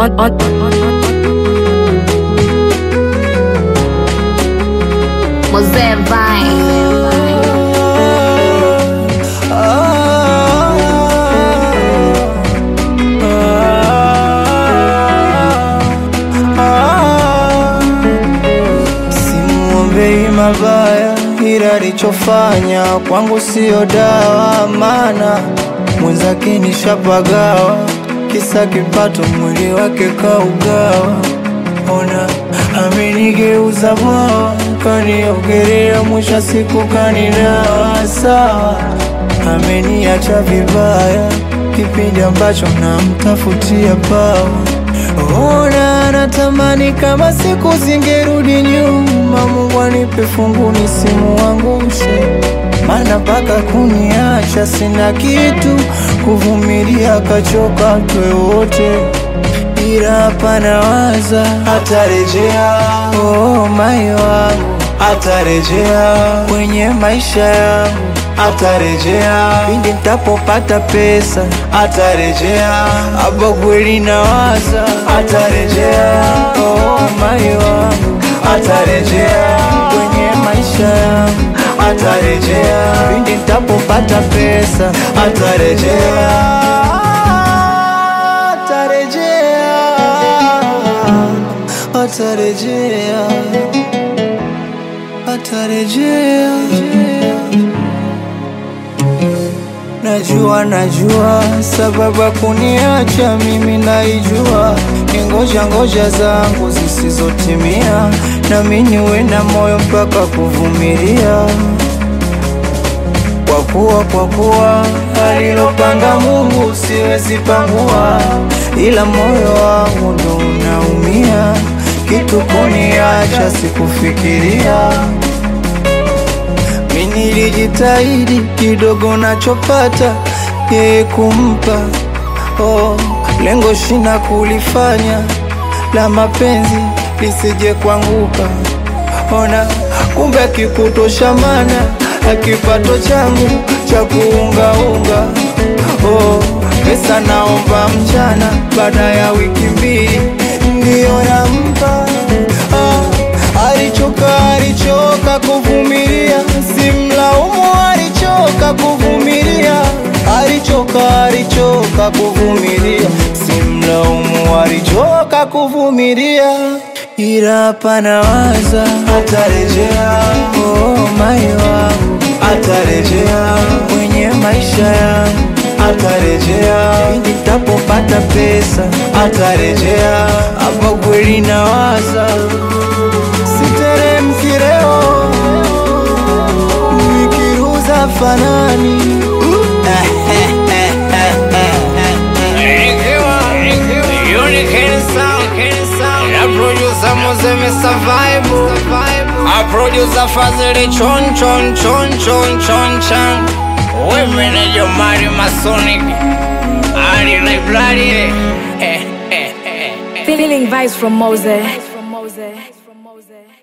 on, on, on, Mosé vai. Simuombei mabaya, ila alichofanya kwangu siyo dawa, maana mwenzake nishapagawa, kisa kipato, mwili wake kaugawa. Ona amenigeuza bwawa, kaniogelea, mwisho wa siku kanidawa. Sawa, ameniacha vibaya, kipindi ambacho namtafutia pawa Ona natamani kama siku zingerudi nyuma, Mungu anipe fungu nisimuangushe, maana mpaka kuniacha sina kitu, kuvumilia kachoka twe wote, ila hapa nawaza atarejea, oh mai wangu atarejea kwenye maisha yangu atarejea pindi nitapopata pesa atarejea hapo kweli nawaza atarejea oh mai wangu atarejea kwenye maisha yangu atarejea pindi nitapopata pesa atarejea atarejea atarejea atarejea Najua, najua sababu ya kuniacha mimi naijua, ni ngoja ngoja zangu zisizotimia, nami niwe na moyo mpaka kuvumilia, kwa kuwa kwa kuwa alilopanga Mungu siwezi pangua, ila moyo wangu ndo unaumia, kitu kuniacha sikufikiria mi nilijitahidi kidogo nachopata yeye kumpa oh, lengo shina kulifanya la mapenzi lisije kuanguka. Ona kumbe akikutosha mana akipato changu cha kuungaunga oh, pesa naomba mchana baada ya wiki mbili ndiyo nampa ah, alichoka alichoka kuvumilia, simlaumu, alichoka kuvumilia, alichoka alichoka kuvumilia, simlaumu, alichoka kuvumilia, ila hapa nawaza atarejea, oh mai wangu atarejea kwenye maisha yangu atarejea pindi nitapopata pesa atarejea, hapo kweli nawaza siteremki leo nikiruza fanani I produce a fazili chon chon chon chon chon chan Women in your Mario Masonic Ali like bloody feeling vibes from Mose.